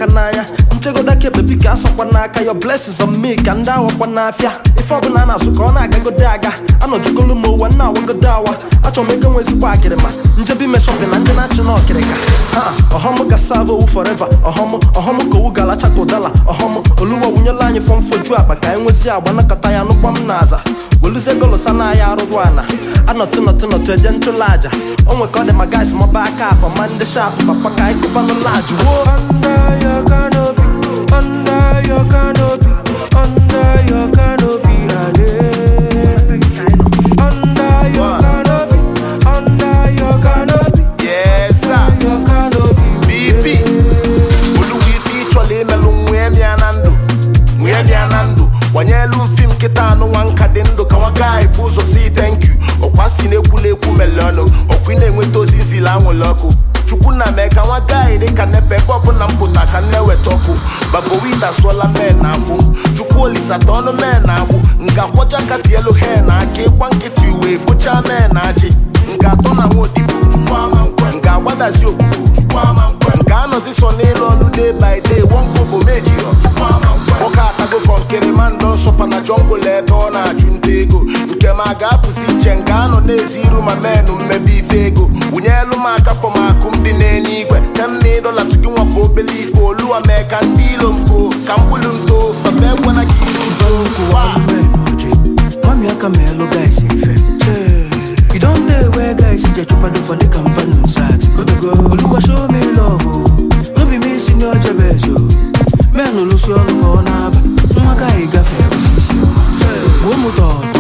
aka n'anya nchegoda ka bebi ka asọkwa n'aka your blessings on me ka ndị awakwa n'afịa ife ọbụla a na-asụ ka ọ na-agagode aga anọjugolu m ụwa na awagodo awa achọrọ m ego nwe ezigbo akịrịma njebi ime shọpin na ndị na-achị na ọkịrịka ha ọhọm ga sava owu forever ọhọm ọhọm ka owu ga-alacha ka ụdala ọhọm oluwa wunyela anyị fọmfoju akpa ka anyị nwezie agba nakọta ya nụkwa m n'aza weluzie golosa na ya arụrụ ana anọtụ nọtụ nọtụ eje nchụlụ aja o nwe ka ọ dị ma guys mọba aka akpa ma ndị shap papa ka anyị kụbanụ lajụ woo Under your canopy, under your canopy, under your canopy, Ade. Under your canopy, under your canopy, Yes, sir. your canopy. BP oluwa ife ịchọla imelụ nwee mịa na ndụ nwee mịa na ndụ gbanyelu mfi m kịta anụ nwa nka dị ndụ ka nwa gaghị bụ ụzọ si thank you ọkwa si na-ekwula ekwu mele ọnụ ọkwa ị na-enweta ozi nzili anwụrụ ọkụ chukwu na mee ka nwa gaghị dị ka nepe ebe ọbụla m pụta ka nne weta ọkụ babowit asụọla mee na akwụ chukwu olisata ọnụ mee na agbụ nga kwọcha aka tielu he na aka ịgba nkịtị uwe fụcha mee na achị nga atọ na nwa odibo chukwu ama nkwe nga agbadazi okwukwu chukwu ama nkwe nga anọzi so n'ịlụ ọlụ day by day wonkobo mejiro chukwu ama nkwe nwoke atago kọnkịrị ma ndọ nsọfa na jọngụl ebe ọ na-achụ nta ego nke ma ga-apụzi iche nga anọ na-ezi iru ma menụ mmebe ife ego wụnyelu m aka fọm akụ m dị n'eluigwe tem na ịdọla tugi nwapụ obele ife oluwa mee ka ndị ilo mpo ka mkpụrụ nto papa ekwana ka iru nto wa Mami aka me hello guys ife. You don't dey where guys get chupado for the company side. Oluwa show me love oh. No be me senior jebes oh. Men olusi ọnụ ka ọ na-aba. Nwa gaghị gafe osisi ọma. Gbuo m ụtọ